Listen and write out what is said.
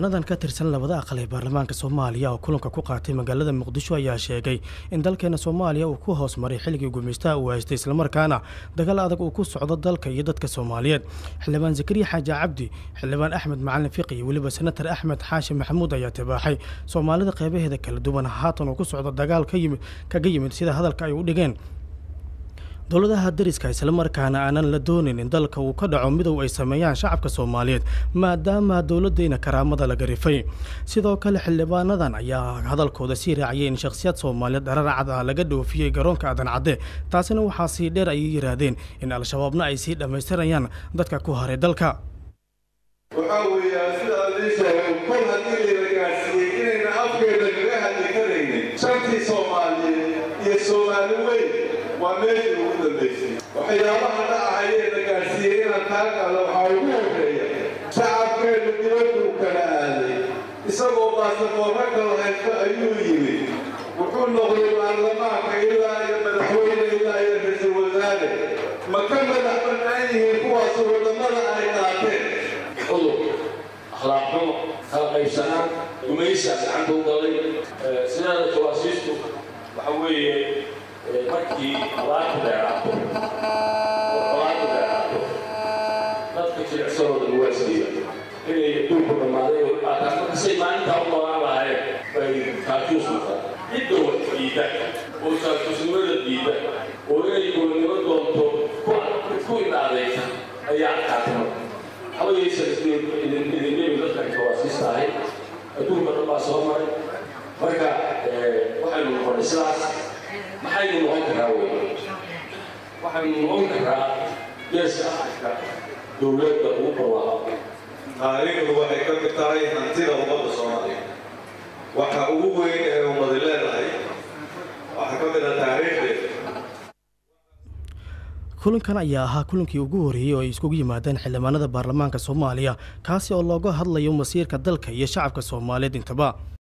xildhibaanadan ka tirsan labada aqal ee baarlamaanka soomaaliya oo kulanka ku qaatay magaalada muqdisho ayaa sheegay in dalkeena soomaaliya uu ku hoos maray xilligii gumeystaha uu haystay islamarkaana dagaal adag uu ku socdo dalka iyo dadka soomaaliyeed xildhibaan zakariya xaaji cabdi xildhibaan axmed macalin fiqi iyo weliba senatar axmed xaashi maxamuud ayaa tibaaxay soomaalida qeybaheeda kala duwan haatan uu ku socdo dagaal kaga yimid sida hadalka ay u dhigeen dowladaha dariska islamarkaana aanan la doonin in dalka uu ka dhaco midow ay sameeyaan shacabka soomaaliyeed maadaama dowladeyna karaamada laga rifay sidoo kale xildhibaanadan ayaa hadalkooda sii raaciyay in shakhsiyaad soomaaliyeed dhararacad ah laga dhoofiyey garoonka aadan cadde taasina waxaa sii dheer ayay yidhaahdeen in al-shabaabna ay sii dhammaystirayaan dadka ku haray dalka waxaa weeyaa sidaa lii sheegay kol haddii layla gaadhsiiyey inayna afkeeda kaga hadli karaynin shantii soomaaliyeed iyo soomaali weyn waa meeshii ugu dambaysay waxyaabaha dhacahayee la gaadhsiiyey inaan taagaada waxaa ugu horreeya shacabkeenu dibadduu kala aaday isagoo baasaboorra kala haysto ayuu yimid wuxuu noqday baarlamaanka ilaa iyo madaxweyne ilaa iyo ra-iisul wasaare ma ka madax bannaan yihiin kuwaas wadamada ay qaateen cudur akhlaaq xumo kala qaybsanaan gumaysaa gacanta u galay sidaada jawaasiistu waxa weeye markii alaabku dheeraato alaabku dheeraato dadka jilicsanooda lagu asliya inay duulku dhammaaday oo dhibaataan markasay maalintaa u noolaan lahaayeen bay kaajuus noqon cidda wax diida oo kaajuusnimada diida oo inay gobonnimo doonto ku indhaadaysa ayaa adkaatay marka hawayaysan idinlebi dadkan jawaasiista ahay adduunka dhan baa soo maray marka waxaynu noqonay sidaas maxaynu noqon karaa wey waxaynu noqon karaa geeska afrika dowladda ugu barwaaqo taariikhdu waxay ka mid tahay hantida ummadda soomaaliya waxa ugu weyn ee ummadi leedahay waxaa ka mid ah taariikhdeeda kulankan ayaa ahaa kulankii ugu horreeyey oo ay iskugu yimaadeen xildhibaanada baarlamaanka soomaaliya kaasi oo looga hadlayo masiirka dalka iyo shacabka soomaaliyeed intaba